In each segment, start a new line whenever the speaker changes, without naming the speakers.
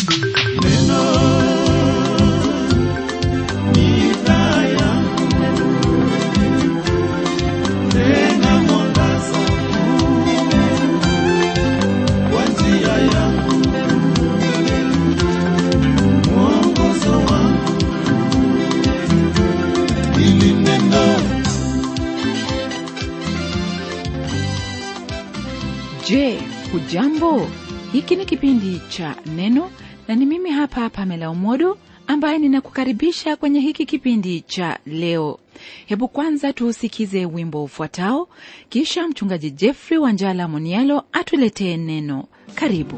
Je, hujambo? Hiki ni kipindi cha Neno na ni mimi hapa Pamela Umodo ambaye ninakukaribisha kwenye hiki kipindi cha leo. Hebu kwanza tuusikize wimbo ufuatao, kisha mchungaji Jeffrey Wanjala Monialo atuletee neno. Karibu.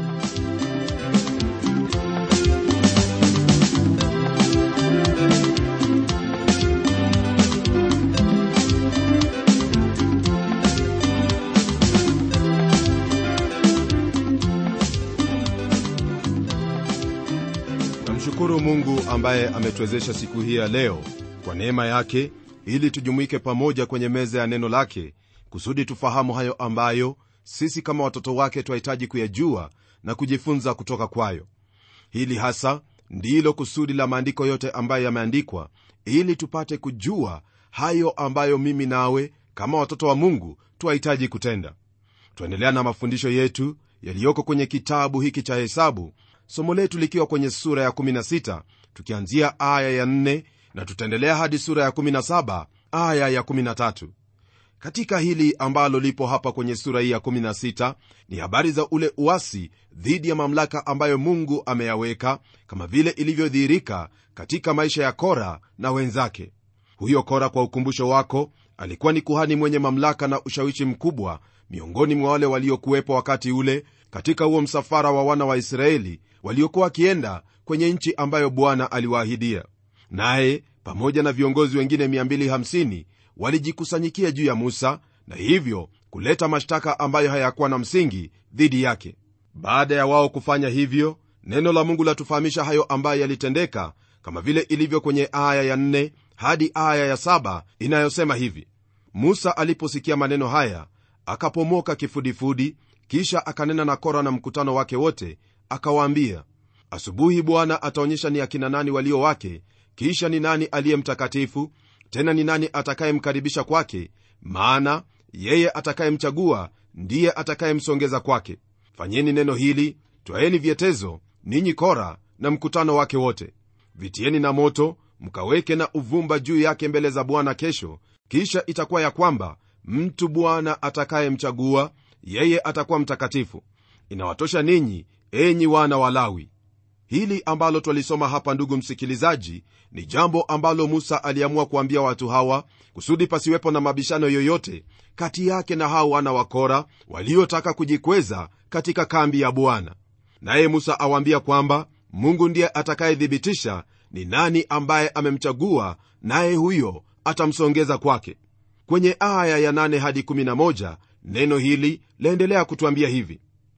namshukuru mungu ambaye ametuwezesha siku hii ya leo kwa neema yake ili tujumuike pamoja kwenye meza ya neno lake kusudi tufahamu hayo ambayo sisi kama watoto wake twahitaji kuyajua na kujifunza kutoka kwayo hili hasa ndilo kusudi la maandiko yote ambayo yameandikwa ili tupate kujua hayo ambayo mimi nawe kama watoto wa mungu twahitaji kutenda twaendelea na mafundisho yetu yaliyoko kwenye kitabu hiki cha hesabu somo letu likiwa kwenye sura ya 16 tukianzia aya ya 4 na tutaendelea hadi sura ya 17 aya ya 13 katika hili ambalo lipo hapa kwenye sura hii ya 16 ni habari za ule uasi dhidi ya mamlaka ambayo mungu ameyaweka kama vile ilivyodhihirika katika maisha ya kora na wenzake huyo kora kwa ukumbusho wako alikuwa ni kuhani mwenye mamlaka na ushawishi mkubwa miongoni mwa wale waliokuwepo wakati ule katika huo msafara wa wana wa israeli waliokuwa wakienda kwenye nchi ambayo bwana aliwaahidia naye pamoja na viongozi wengine 250 walijikusanyikia juu ya musa na hivyo kuleta mashtaka ambayo hayakuwa na msingi dhidi yake baada ya wao kufanya hivyo neno la mungu latufahamisha hayo ambayo yalitendeka kama vile ilivyo kwenye aya ya 4 hadi aya ya 7 inayosema hivi musa aliposikia maneno haya akapomoka kifudifudi kisha akanena na kora na mkutano wake wote akawaambia asubuhi bwana ataonyesha ni akina nani walio wake kisha ni nani aliye mtakatifu tena ni nani atakayemkaribisha kwake maana yeye atakayemchagua ndiye atakayemsongeza kwake fanyeni neno hili twaeni vyetezo ninyi kora na mkutano wake wote vitieni na moto mkaweke na uvumba juu yake mbele za bwana kesho kisha itakuwa ya kwamba mtu bwana atakayemchagua yeye atakuwa mtakatifu inawatosha ninyi enyi wana wa lawi hili ambalo twalisoma hapa ndugu msikilizaji ni jambo ambalo musa aliamua kuambia watu hawa kusudi pasiwepo na mabishano yoyote kati yake na hao wana wa kora waliotaka kujikweza katika kambi ya bwana naye musa awaambia kwamba mungu ndiye atakayethibitisha ni nani ambaye amemchagua naye huyo atamsongeza kwake kwenye aya ya 8 hadi 11 neno hili laendelea kutwambia hivi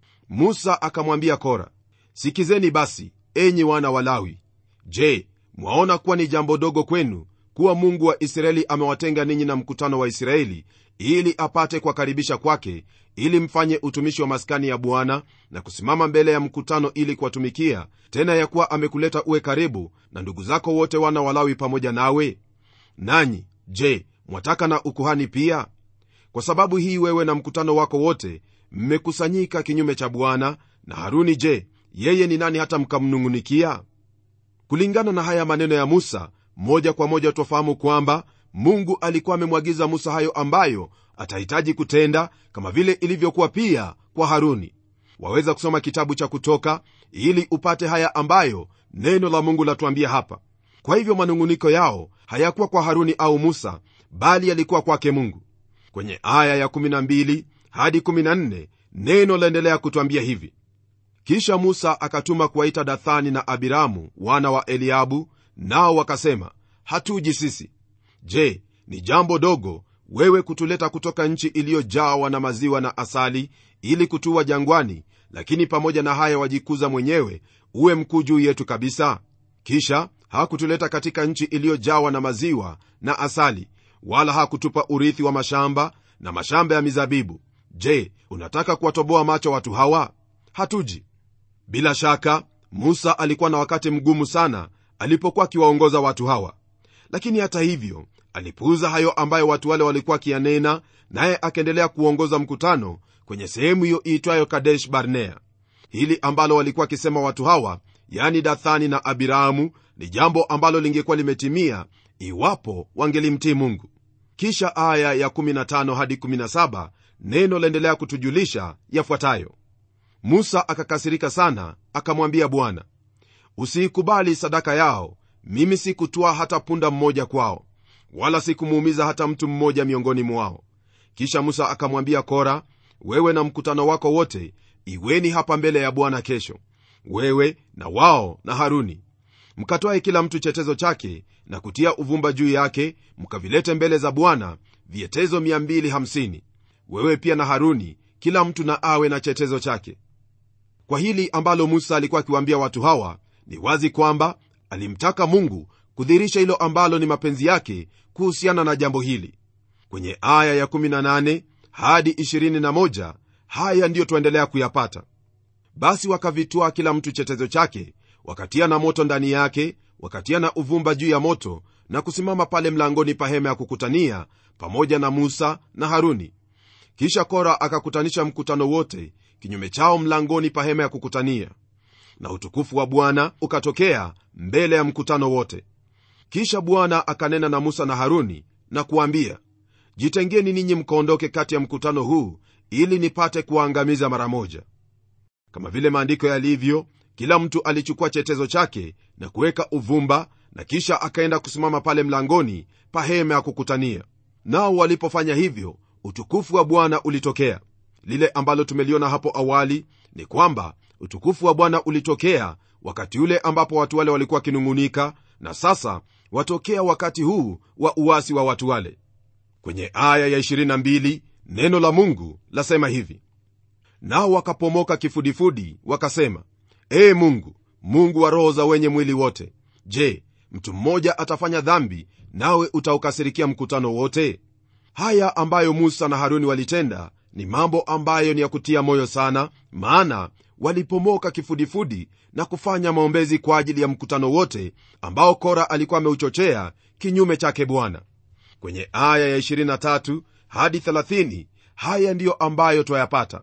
musa akamwambia kora sikizeni basi enyi wana wa lawi je mwaona kuwa ni jambo dogo kwenu kuwa mungu wa israeli amewatenga ninyi na mkutano wa israeli ili apate kuwakaribisha kwake ili mfanye utumishi wa maskani ya bwana na kusimama mbele ya mkutano ili kuwatumikia tena ya kuwa amekuleta uwe karibu na ndugu zako wote wana walawi pamoja nawe nanyi je mwataka na ukuhani pia kwa sababu hii wewe na mkutano wako wote mmekusanyika kinyume cha bwana na haruni je yeye ni nani hata mkamnung'unikia kulingana na haya maneno ya musa moja kwa moja twafahamu kwamba mungu alikuwa amemwagiza musa hayo ambayo atahitaji kutenda kama vile ilivyokuwa pia kwa haruni waweza kusoma kitabu cha kutoka ili upate haya ambayo neno la mungu latuambia hapa kwa hivyo manung'uniko yao hayakuwa kwa haruni au musa bali yalikuwa kwake mungu kwenye aya ya 12 hadi 14 neno laendelea kutwambia hivi kisha musa akatuma kuwaita dathani na abiramu wana wa eliabu nao wakasema hatuji sisi je ni jambo dogo wewe kutuleta kutoka nchi iliyojawa na maziwa na asali ili kutua jangwani lakini pamoja na haya wajikuza mwenyewe uwe mkuu juu yetu kabisa kisha hakutuleta katika nchi iliyojawa na maziwa na asali wala hakutupa urithi wa mashamba na mashamba ya mizabibu je unataka kuwatoboa macho watu hawa hatuji bila shaka musa alikuwa na wakati mgumu sana alipokuwa akiwaongoza watu hawa lakini hata hivyo alipuuza hayo ambayo watu wale walikuwa akiyanena naye akaendelea kuongoza mkutano kwenye sehemu hiyo iitwayo kadesh barnea hili ambalo walikuwa wakisema watu hawa yani dathani na abiramu ni jambo ambalo lingekuwa limetimia iwapo wangelimtii mungu kisha aya ya 15 hadi 17 neno laendelea kutujulisha yafuatayo musa akakasirika sana akamwambia bwana usiikubali sadaka yao mimi sikutwaa hata punda mmoja kwao wala sikumuumiza hata mtu mmoja miongoni mwao kisha musa akamwambia kora wewe na mkutano wako wote iweni hapa mbele ya bwana kesho wewe na wao na haruni mkatwae kila mtu chetezo chake na kutia uvumba juu yake mkavilete mbele za bwana vyetezo 250 wewe pia na haruni kila mtu na awe na chetezo chake kwa hili ambalo musa alikuwa akiwaambia watu hawa ni wazi kwamba alimtaka mungu kudhirisha hilo ambalo ni mapenzi yake kuhusiana na jambo hili kwenye aya ya 18 hadi 21 haya ndiyo twaendelea kuyapata basi wakavitwaa kila mtu chetezo chake wakatia na moto ndani yake wakatia na uvumba juu ya moto na kusimama pale mlangoni pa hema ya kukutania pamoja na musa na haruni kisha kora akakutanisha mkutano wote kinyume chao mlangoni pa hema ya kukutania na utukufu wa bwana ukatokea mbele ya mkutano wote kisha bwana akanena na musa na haruni na kuambia jitengeni ninyi mkaondoke kati ya mkutano huu ili nipate kuwaangamiza mara moja kama vile maandiko yalivyo kila mtu alichukua chetezo chake na kuweka uvumba na kisha akaenda kusimama pale mlangoni pa hema ya kukutania nao walipofanya hivyo utukufu wa bwana ulitokea lile ambalo tumeliona hapo awali ni kwamba utukufu wa bwana ulitokea wakati ule ambapo watu wale walikuwa wakinung'unika na sasa watokea wakati huu wa uasi wa watu wale kwenye aya ya 22 neno la mungu lasema hivi nao wakapomoka kifudifudi wakasema ee mungu mungu wa roho za wenye mwili wote je mtu mmoja atafanya dhambi nawe utaukasirikia mkutano wote haya ambayo musa na haruni walitenda ni mambo ambayo ni ya kutia moyo sana maana walipomoka kifudifudi na kufanya maombezi kwa ajili ya mkutano wote ambao kora alikuwa ameuchochea kinyume chake bwana kwenye aya ya 23 hadi 30 haya ndiyo ambayo twayapata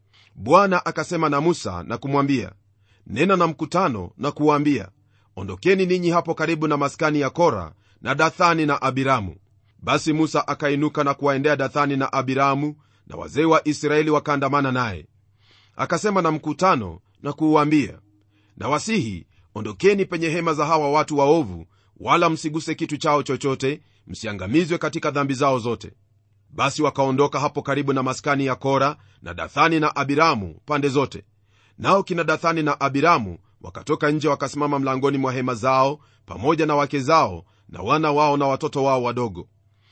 bwana akasema na musa na kumwambia nena na mkutano na kuwaambia ondokeni ninyi hapo karibu na maskani ya kora na dathani na abiramu basi musa akainuka na kuwaendea dathani na abiramu na wazee wa israeli wakaandamana naye akasema na mkutano na kuuambia na wasihi ondokeni penye hema za hawa watu waovu wala msiguse kitu chao chochote msiangamizwe katika dhambi zao zote basi wakaondoka hapo karibu na maskani ya kora na dathani na abiramu pande zote nao kina dathani na abiramu wakatoka nje wakasimama mlangoni mwa hema zao pamoja na wake zao na wana wao na watoto wao wadogo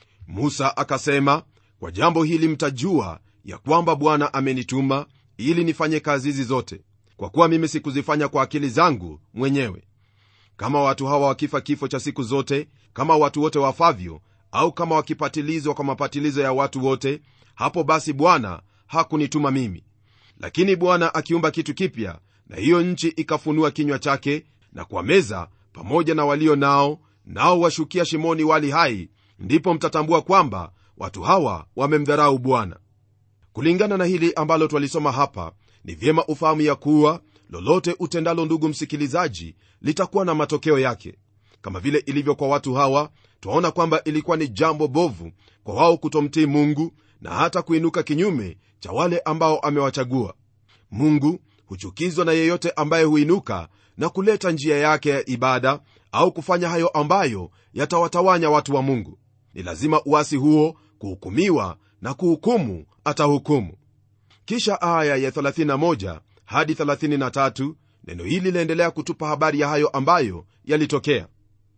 musa akasema kwa jambo hili mtajua ya kwamba bwana amenituma ili nifanye kazi hizi zote kwa kuwa mimi sikuzifanya kwa akili zangu mwenyewe kama watu hawa wakifa kifo cha siku zote kama watu wote wafavyo au kama wakipatilizwa kwa mapatilizo ya watu wote hapo basi bwana hakunituma mimi lakini bwana akiumba kitu kipya na hiyo nchi ikafunua kinywa chake na kwa meza pamoja na walio nao nao washukia shimoni wali hai ndipo mtatambua kwamba watu hawa wamemdharau bwana kulingana na hili ambalo twalisoma hapa ni vyema ufahamu ya kuwa lolote utendalo ndugu msikilizaji litakuwa na matokeo yake kama vile ilivyo kwa watu hawa twaona kwamba ilikuwa ni jambo bovu kwa wao kutomtii mungu na hata kuinuka kinyume cha wale ambao amewachagua mungu huchukizwa na yeyote ambaye huinuka na kuleta njia yake ya ibada au kufanya hayo ambayo yatawatawanya watu wa mungu ni lazima uasi huo kuhukumiwa na kuhukumu atahukumu kisha aya ya 31 hadi 33 neno hili laendelea kutupa habari ya hayo ambayo yalitokea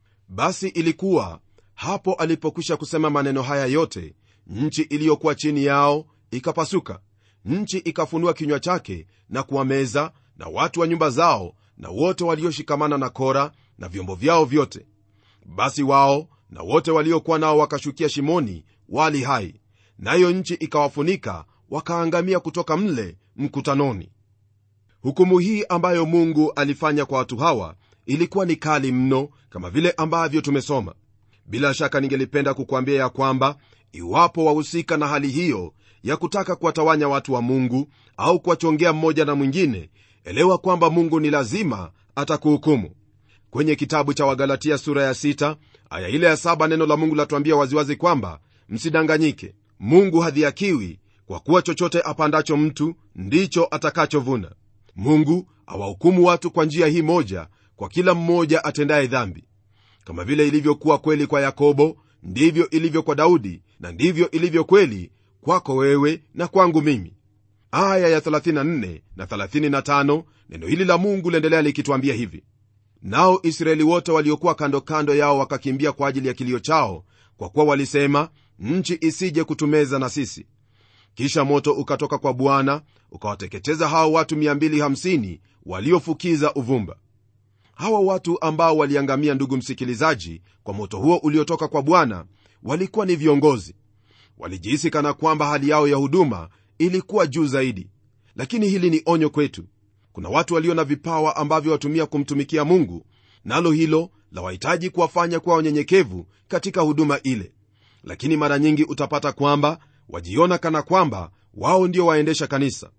basi ilikuwa hapo alipokwisha kusema maneno haya yote nchi iliyokuwa chini yao ikapasuka nchi ikafunua kinywa chake na kuwameza na watu wa nyumba zao na wote walioshikamana na kora na vyombo vyao vyote basi wao na wote waliokuwa nao wakashukia shimoni wali hai nayo nchi ikawafunika wakaangamia kutoka mle mkutanoni hukumu hii ambayo mungu alifanya kwa watu hawa ilikuwa ni kali mno kama vile ambavyo tumesoma bila shaka ningelipenda kukuambia ya kwamba iwapo wahusika na hali hiyo ya kutaka kuwatawanya watu wa mungu au kuwachongea mmoja na mwingine elewa kwamba mungu ni lazima atakuhukumu kwenye kitabu cha wagalatia sura ya 6 aya ile ya 7 neno la mungu latuambia waziwazi kwamba msidanganyike mungu hadhiakiwi kwa kuwa chochote apandacho mtu ndicho atakachovuna mungu awahukumu watu kwa njia hii moja kwa kila mmoja atendaye dhambi kama vile ilivyokuwa kweli kwa yakobo ndivyo ilivyo kwa daudi na ndivyo ilivyo kweli kwako wewe na kwangu mimi aya ya 34 na 35 neno hili la mungu liendelea likitwambia hivi nao israeli wote waliokuwa kando kando yao wakakimbia kwa ajili ya kilio chao kwa kuwa walisema nchi isije kutumeza na sisi kisha moto ukatoka kwa bwana ukawateketeza hao watu 250 waliofukiza uvumba hawa watu ambao waliangamia ndugu msikilizaji kwa moto huo uliotoka kwa bwana walikuwa ni viongozi walijihisi kana kwamba hali yao ya huduma ilikuwa juu zaidi lakini hili ni onyo kwetu kuna watu walio na vipawa ambavyo watumia kumtumikia mungu nalo hilo la wahitaji kuwafanya kuwa wanyenyekevu katika huduma ile lakini mara nyingi utapata kwamba wajiona kana kwamba wao ndio waendesha kanisa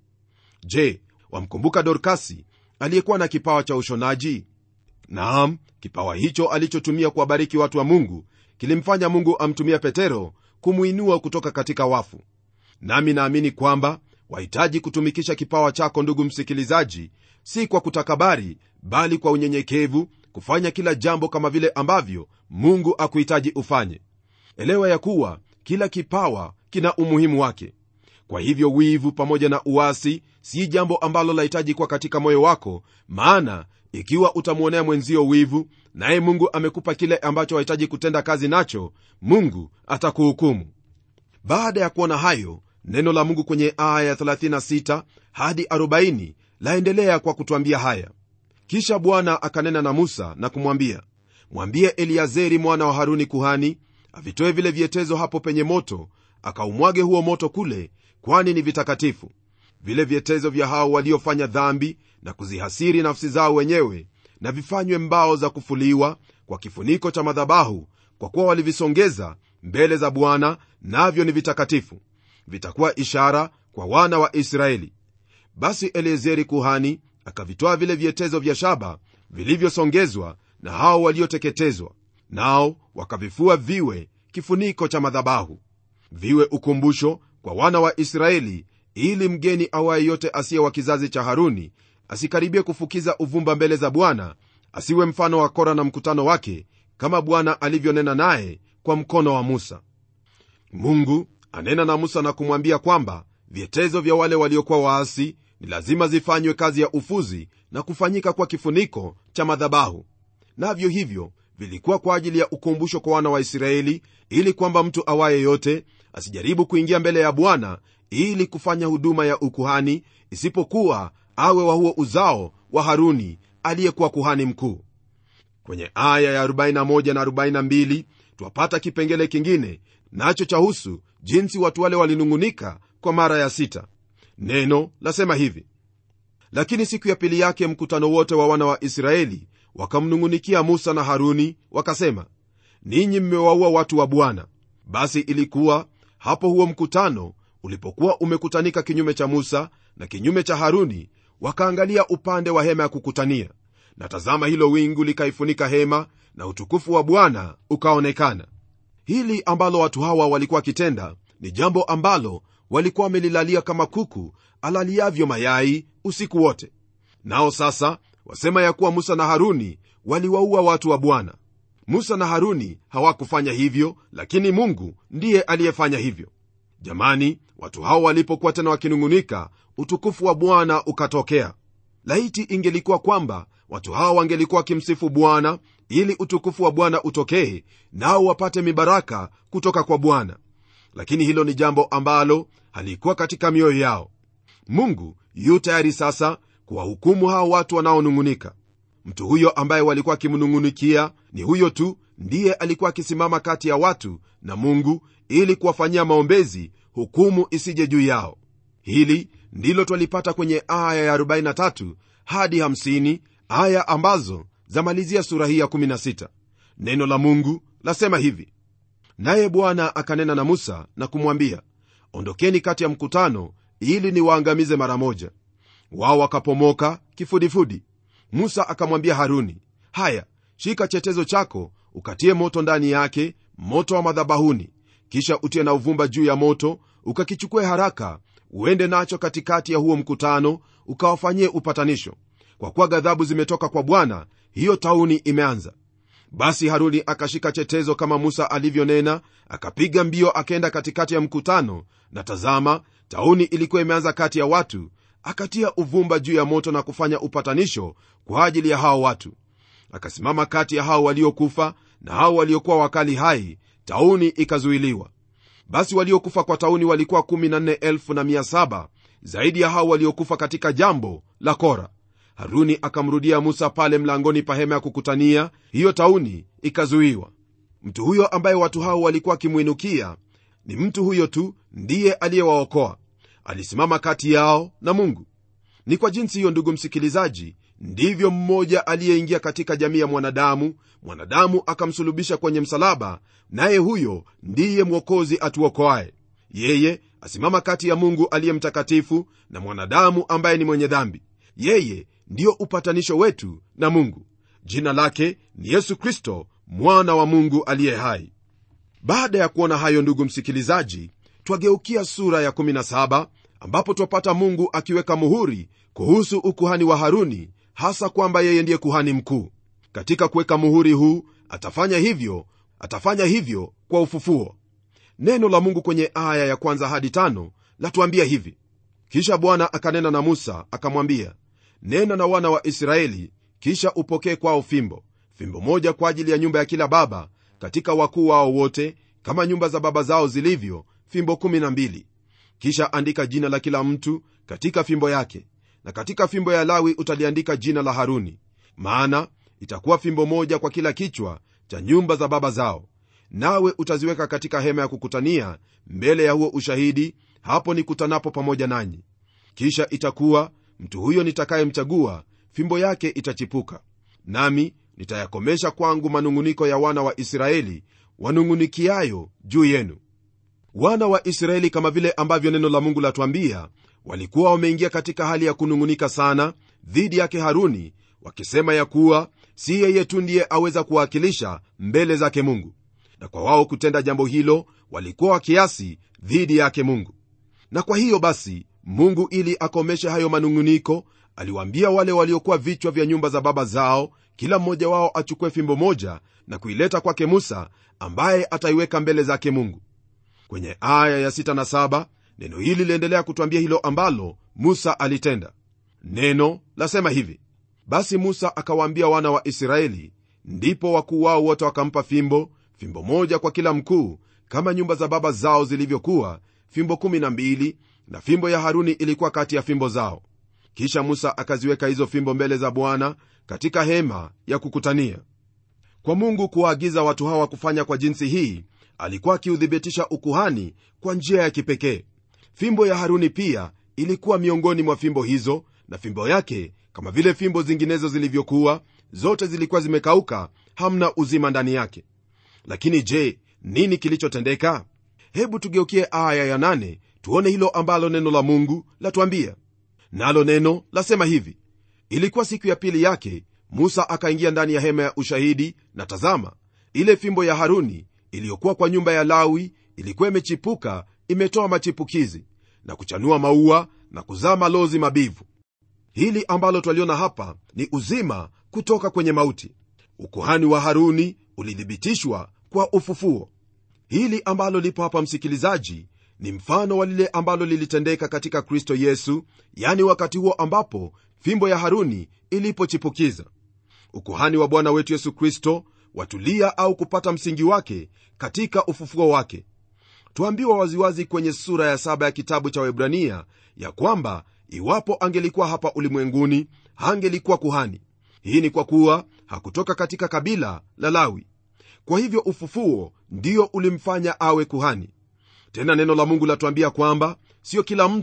je wamkumbuka dorkasi aliyekuwa na kipawa cha ushonaji naam kipawa hicho alichotumia kuwabariki watu wa mungu kilimfanya mungu amtumia petero kumwinua kutoka katika wafu nami naamini kwamba wahitaji kutumikisha kipawa chako ndugu msikilizaji si kwa kutakabari bali kwa unyenyekevu kufanya kila jambo kama vile ambavyo mungu akuhitaji ufanye elewa ya kuwa kila kipawa kina umuhimu wake kwa hivyo wivu pamoja na uasi si jambo ambalo lahitaji kuwa katika moyo wako maana ikiwa utamwonea mwenzio wivu naye mungu amekupa kile ambacho wahitaji kutenda kazi nacho mungu atakuhukumu baada ya kuona hayo neno la mungu kwenye aya ya 36 hadi 40 laendelea kwa kutwambia haya kisha bwana akanena na musa na kumwambia mwambie eliazeri mwana wa haruni kuhani avitoe vile vyetezo hapo penye moto akaumwage huo moto kule kwani ni vitakatifu vile vyetezo vya hao waliofanya dhambi na kuzihasiri nafsi zao wenyewe na vifanywe mbao za kufuliwa kwa kifuniko cha madhabahu kwa kuwa walivisongeza mbele za bwana navyo ni vitakatifu vitakuwa ishara kwa wana wa israeli basi eliezeri kuhani akavitoa vile vyetezo vya shaba vilivyosongezwa na hao walioteketezwa nao wakavifua viwe kifuniko cha madhabahu viwe ukumbusho kwa wana wa israeli ili mgeni awaye yote asiye wa kizazi cha haruni asikaribie kufukiza uvumba mbele za bwana asiwe mfano wa kora na mkutano wake kama bwana alivyonena naye kwa mkono wa musa mungu anena na musa na kumwambia kwamba vyetezo vya wale waliokuwa waasi ni lazima zifanywe kazi ya ufuzi na kufanyika kwa kifuniko cha madhabahu navyo hivyo vilikuwa kwa ajili ya ukumbusho kwa wana wa israeli ili kwamba mtu awaye yote asijaribu kuingia mbele ya bwana ili kufanya huduma ya ukuhani isipokuwa awe wa huo uzao wa haruni aliyekuwa kuhani mkuu kwenye aya ya 41 na 42 twapata kipengele kingine nacho chahusu jinsi watu wale walinung'unika kwa mara ya sita neno lasema hivi lakini siku ya pili yake mkutano wote wa wana wa israeli wakamnung'unikia musa na haruni wakasema ninyi mmewaua watu wa bwana basi ilikuwa hapo huo mkutano ulipokuwa umekutanika kinyume cha musa na kinyume cha haruni wakaangalia upande wa hema ya kukutania na tazama hilo wingu likaifunika hema na utukufu wa bwana ukaonekana hili ambalo watu hawa walikuwa wakitenda ni jambo ambalo walikuwa wamelilalia kama kuku alaliavyo mayai usiku wote nao sasa wasema ya kuwa musa na haruni waliwaua watu wa bwana musa na haruni hawakufanya hivyo lakini mungu ndiye aliyefanya hivyo jamani watu hao walipokuwa tena wakinung'unika utukufu wa bwana ukatokea laiti ingelikuwa kwamba watu hao wangelikuwa wakimsifu bwana ili utukufu wa bwana utokee nao wapate mibaraka kutoka kwa bwana lakini hilo ni jambo ambalo halikuwa katika mioyo yao mungu yu tayari sasa kuwahukumu hao watu wanaonung'unika mtu huyo ambaye walikuwa akimnung'unikia ni huyo tu ndiye alikuwa akisimama kati ya watu na mungu ili kuwafanyia maombezi hukumu isije juu yao hili ndilo twalipata kwenye aya ya 43 hadi 50 aya ambazo zamalizia sura hii ya 16 neno la mungu lasema hivi naye bwana akanena na musa na kumwambia ondokeni kati ya mkutano ili niwaangamize mara moja wao wakapomoka kifudifudi musa akamwambia haruni haya shika chetezo chako ukatie moto ndani yake moto wa madhabahuni kisha utie na uvumba juu ya moto ukakichukue haraka uende nacho katikati ya huo mkutano ukawafanyie upatanisho kwa kuwa ghadhabu zimetoka kwa bwana hiyo tauni imeanza basi haruni akashika chetezo kama musa alivyonena akapiga mbio akaenda katikati ya mkutano na tazama tauni ilikuwa imeanza kati ya watu akatia uvumba juu ya moto na kufanya upatanisho kwa ajili ya hao watu akasimama kati ya hao waliokufa na hao waliokuwa wakali hai tauni ikazuiliwa basi waliokufa kwa tauni walikuwa 147 zaidi ya hao waliokufa katika jambo la kora haruni akamrudia musa pale mlangoni pa hema ya kukutania hiyo tauni ikazuiwa mtu huyo ambaye watu hao walikuwa wakimwinukia ni mtu huyo tu ndiye aliyewaokoa alisimama kati yao na mungu ni kwa jinsi hiyo ndugu msikilizaji ndivyo mmoja aliyeingia katika jamii ya mwanadamu mwanadamu akamsulubisha kwenye msalaba naye huyo ndiye mwokozi atuokoaye yeye asimama kati ya mungu aliye mtakatifu na mwanadamu ambaye ni mwenye dhambi yeye ndiyo upatanisho wetu na mungu jina lake ni yesu kristo mwana wa mungu aliye hai baada ya kuona hayo ndugu msikilizaji twageukia sura ya 17 ambapo twapata mungu akiweka muhuri kuhusu ukuhani wa haruni hasa kwamba yeye ndiye kuhani mkuu katika kuweka muhuri huu atafanya hivyo atafanya hivyo kwa ufufuo neno la mungu kwenye aya ya kwanza hadi tano latuambia hivi kisha bwana akanena na musa akamwambia nena na wana wa israeli kisha upokee kwao fimbo fimbo moja kwa ajili ya nyumba ya kila baba katika wakuu wao wote kama nyumba za baba zao zilivyo fimbo 12 kisha andika jina la kila mtu katika fimbo yake na katika fimbo ya lawi utaliandika jina la haruni maana itakuwa fimbo moja kwa kila kichwa cha nyumba za baba zao nawe utaziweka katika hema ya kukutania mbele ya huo ushahidi hapo nikutanapo pamoja nanyi kisha itakuwa mtu huyo nitakayemchagua fimbo yake itachipuka nami nitayakomesha kwangu manung'uniko ya wana wa israeli wanung'unikiayo juu yenu wana wa israeli kama vile ambavyo neno la mungu latwambia walikuwa wameingia katika hali ya kunung'unika sana dhidi yake haruni wakisema ya kuwa si yeye tu ndiye aweza kuwakilisha mbele zake mungu na kwa wao kutenda jambo hilo walikuwa wakiasi dhidi yake mungu na kwa hiyo basi mungu ili akomeshe hayo manung'uniko aliwaambia wale waliokuwa vichwa vya nyumba za baba zao kila mmoja wao achukue fimbo moja na kuileta kwake musa ambaye ataiweka mbele zake mungu kwenye aya ya 6 na 7 neno hili liendelea kutwambia hilo ambalo musa alitenda neno lasema hivi basi musa akawaambia wana wa israeli ndipo wakuu wao wote wakampa fimbo fimbo moja kwa kila mkuu kama nyumba za baba zao zilivyokuwa fimbo 12 na fimbo ya haruni ilikuwa kati ya fimbo zao kisha musa akaziweka hizo fimbo mbele za bwana katika hema ya kukutania kwa mungu kuwaagiza watu hawa kufanya kwa jinsi hii alikuwa akiuthibitisha ukuhani kwa njia ya kipekee fimbo ya haruni pia ilikuwa miongoni mwa fimbo hizo na fimbo yake kama vile fimbo zinginezo zilivyokuwa zote zilikuwa zimekauka hamna uzima ndani yake lakini je nini kilichotendeka hebu tugeukie aya ya nane tuone hilo ambalo neno la mungu latuambia nalo neno lasema hivi ilikuwa siku ya pili yake musa akaingia ndani ya hema ya ushahidi na tazama ile fimbo ya haruni iliyokuwa kwa nyumba ya lawi ilikuwa imechipuka imetoa machipukizi na kuchanua maua na kuzaa malozi mabivu hili ambalo twaliona hapa ni uzima kutoka kwenye mauti ukuhani wa haruni ulithibitishwa kwa ufufuo hili ambalo lipo hapa msikilizaji ni mfano wa lile ambalo lilitendeka katika kristo yesu yani wakati huo ambapo fimbo ya haruni ilipochipukiza ukuhani wa bwana wetu yesu kristo watulia au kupata msingi wake katika ufufuo wake tuambiwa waziwazi kwenye sura ya saba ya kitabu cha webrania ya kwamba iwapo angelikuwa hapa ulimwenguni hangelikuwa kuhani hii ni kwa kuwa hakutoka katika kabila la lawi kwa hivyo ufufuo ndio ulimfanya awe kuhani tena neno la mungu latuambia kwamba sio kila mtu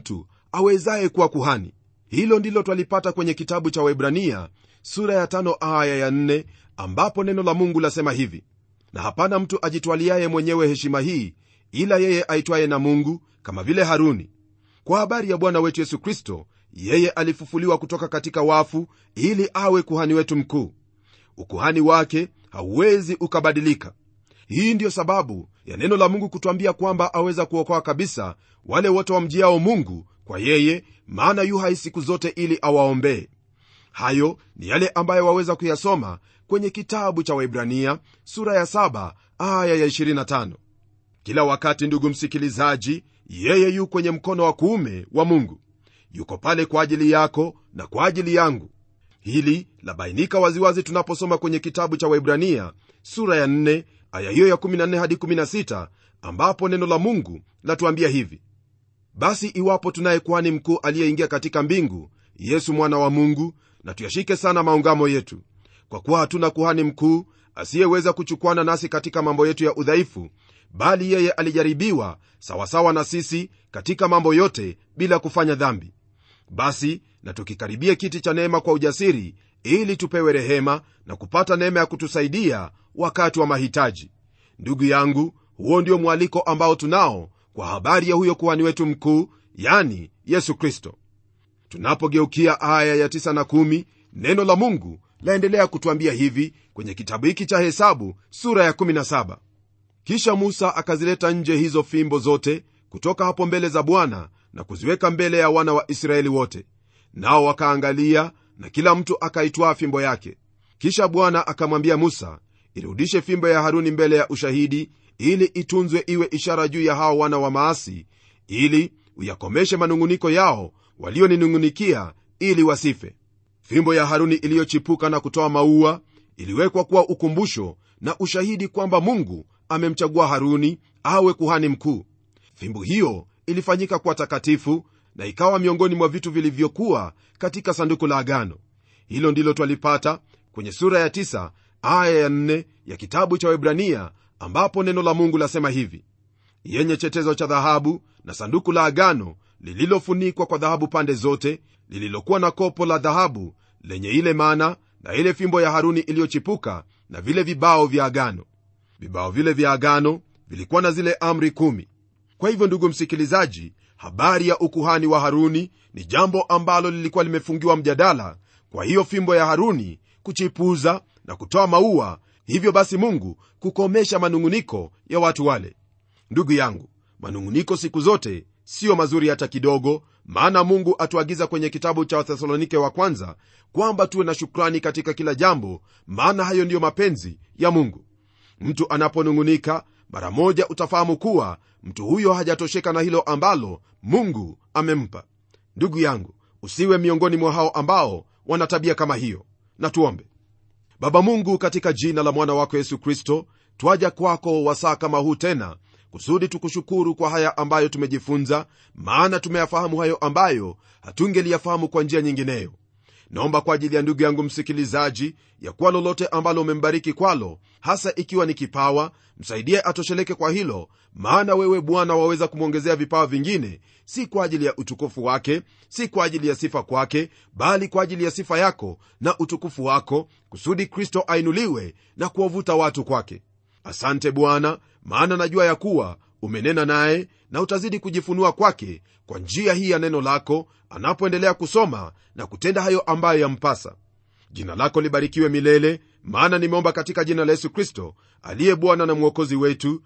awezaye kuwa kuhani hilo ndilo twalipata kwenye kitabu cha waibrania sura ya tano aya ya nne ambapo neno la mungu lasema hivi na hapana mtu ajitwaliaye mwenyewe heshima hii ila yeye aitwaye na mungu kama vile haruni kwa habari ya bwana wetu yesu kristo yeye alifufuliwa kutoka katika wafu ili awe kuhani wetu mkuu ukuhani wake hauwezi ukabadilika hii ndiyo sababu ya neno la mungu kutwambia kwamba aweza kuokoa kabisa wale wote wamjiao mungu kwa yeye maana yu hai siku zote ili awaombee hayo ni yale ambayo waweza kuyasoma kwenye kitabu cha waibrania sura ya 7 aya ya 25 kila wakati ndugu msikilizaji yeye yu kwenye mkono wa kuume wa mungu yuko pale kwa ajili yako na kwa ajili yangu hili labainika waziwazi tunaposoma kwenye kitabu cha waibrania sura ya 4 aya hiyo ya 14 hadi 16 ambapo neno la mungu latuambia hivi basi iwapo tunaye kuhani mkuu aliyeingia katika mbingu yesu mwana wa mungu na tuyashike sana maungamo yetu kwa kuwa hatuna kuhani mkuu asiyeweza kuchukwana nasi katika mambo yetu ya udhaifu bali yeye alijaribiwa sawasawa na sisi katika mambo yote bila kufanya dhambi basi na tukikaribie kiti cha neema kwa ujasiri ili tupewe rehema na kupata neema ya kutusaidia wakati wa mahitaji ndugu yangu huo ndio mwaliko ambao tunao kwa habari ya huyo kuhani wetu mkuu yani yesu kristo tunapogeukia aya ya 9 na 1 neno la mungu laendelea kutwambia hivi kwenye kitabu hiki cha hesabu sura ya 17 kisha musa akazileta nje hizo fimbo zote kutoka hapo mbele za bwana na kuziweka mbele ya wana wa israeli wote nao wakaangalia na kila mtu akaitwaa fimbo yake kisha bwana akamwambia musa irudishe fimbo ya haruni mbele ya ushahidi ili itunzwe iwe ishara juu ya hao wana wa maasi ili uyakomeshe manung'uniko yao walioninung'unikia ili wasife fimbo ya haruni iliyochipuka na kutoa maua iliwekwa kuwa ukumbusho na ushahidi kwamba mungu amemchagua haruni awe kuhani mkuu fimbo hiyo ilifanyika kuwa takatifu na ikawa miongoni mwa vitu vilivyokuwa katika sanduku la agano hilo ndilo twalipata kwenye sura ya 9 aya ya 4 ya kitabu cha webrania ambapo neno la mungu lasema hivi yenye chetezo cha dhahabu na sanduku la agano lililofunikwa kwa dhahabu pande zote lililokuwa na kopo la dhahabu lenye ile mana na ile fimbo ya haruni iliyochipuka na vile vibao vya agano vibao vile vya agano vilikuwa na zile amri kumi kwa hivyo ndugu msikilizaji habari ya ukuhani wa haruni ni jambo ambalo lilikuwa limefungiwa mjadala kwa hiyo fimbo ya haruni kuchipuza na kutoa maua hivyo basi mungu kukomesha manung'uniko ya watu wale ndugu yangu manung'uniko siku zote siyo mazuri hata kidogo maana mungu atuagiza kwenye kitabu cha wathesalonike wa kwanza kwamba tuwe na shukrani katika kila jambo maana hayo ndiyo mapenzi ya mungu mtu anaponung'unika mara moja utafahamu kuwa mtu huyo hajatosheka na hilo ambalo mungu amempa ndugu yangu usiwe miongoni mwa hao ambao wana tabia kama hiyo na tuombe baba mungu katika jina la mwana wako yesu kristo twaja kwako wasaa kama huu tena kusudi tukushukuru kwa haya ambayo tumejifunza maana tumeyafahamu hayo ambayo hatungeliyafahamu kwa njia nyingineyo naomba kwa ajili ya ndugu yangu msikilizaji ya kuwa lolote ambalo umembariki kwalo hasa ikiwa ni kipawa msaidie atosheleke kwa hilo maana wewe bwana waweza kumwongezea vipawa vingine si kwa ajili ya utukufu wake si kwa ajili ya sifa kwake bali kwa ajili ya sifa yako na utukufu wako kusudi kristo ainuliwe na kuwavuta watu kwake asante bwana maana najua ya kuwa umenena naye na utazidi kujifunua kwake kwa njia hii ya neno lako anapoendelea kusoma na kutenda hayo ambayo yampasa jina lako libarikiwe milele maana nimeomba katika jina la yesu kristo aliye bwana na mwokozi wetu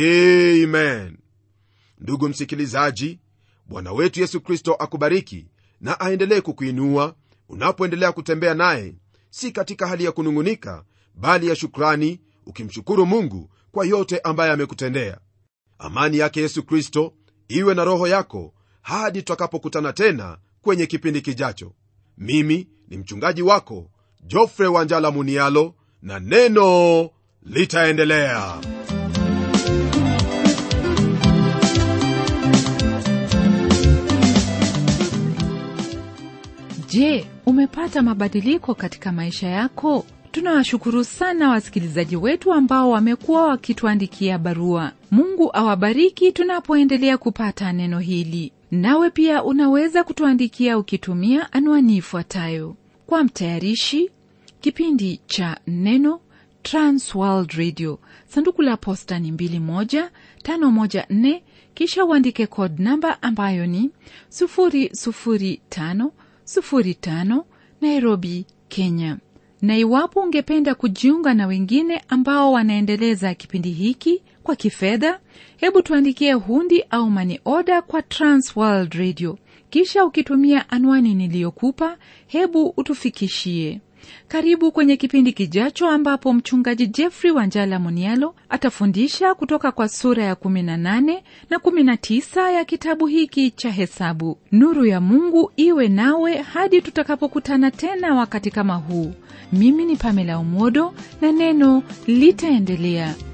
amen ndugu msikilizaji bwana wetu yesu kristo akubariki na aendelee kukuinua unapoendelea kutembea naye si katika hali ya kunung'unika bali ya shukrani ukimshukuru mungu kwa yote ambaye amekutendea amani yake yesu kristo iwe na roho yako hadi tutakapokutana tena kwenye kipindi kijacho mimi ni mchungaji wako jofre wanjala munialo na neno litaendelea
je umepata mabadiliko katika maisha yako tunawashukuru sana wasikilizaji wetu ambao wamekuwa wakituandikia barua mungu awabariki tunapoendelea kupata neno hili nawe pia unaweza kutuandikia ukitumia anwani ifuatayo kwa mtayarishi kipindi cha neno transworld radio sanduku la posta ni 21514 kisha uandike code namba ambayo ni 00505 nairobi kenya na iwapo ungependa kujiunga na wengine ambao wanaendeleza kipindi hiki kwa kifedha hebu tuandikie hundi au mani oda kwa transworld radio kisha ukitumia anwani niliyokupa hebu utufikishie karibu kwenye kipindi kijacho ambapo mchungaji jeffrey wanjala monialo atafundisha kutoka kwa sura ya 18 na 19 ya kitabu hiki cha hesabu nuru ya mungu iwe nawe hadi tutakapokutana tena wakati kama huu mimi ni pamela umodo na neno litaendelea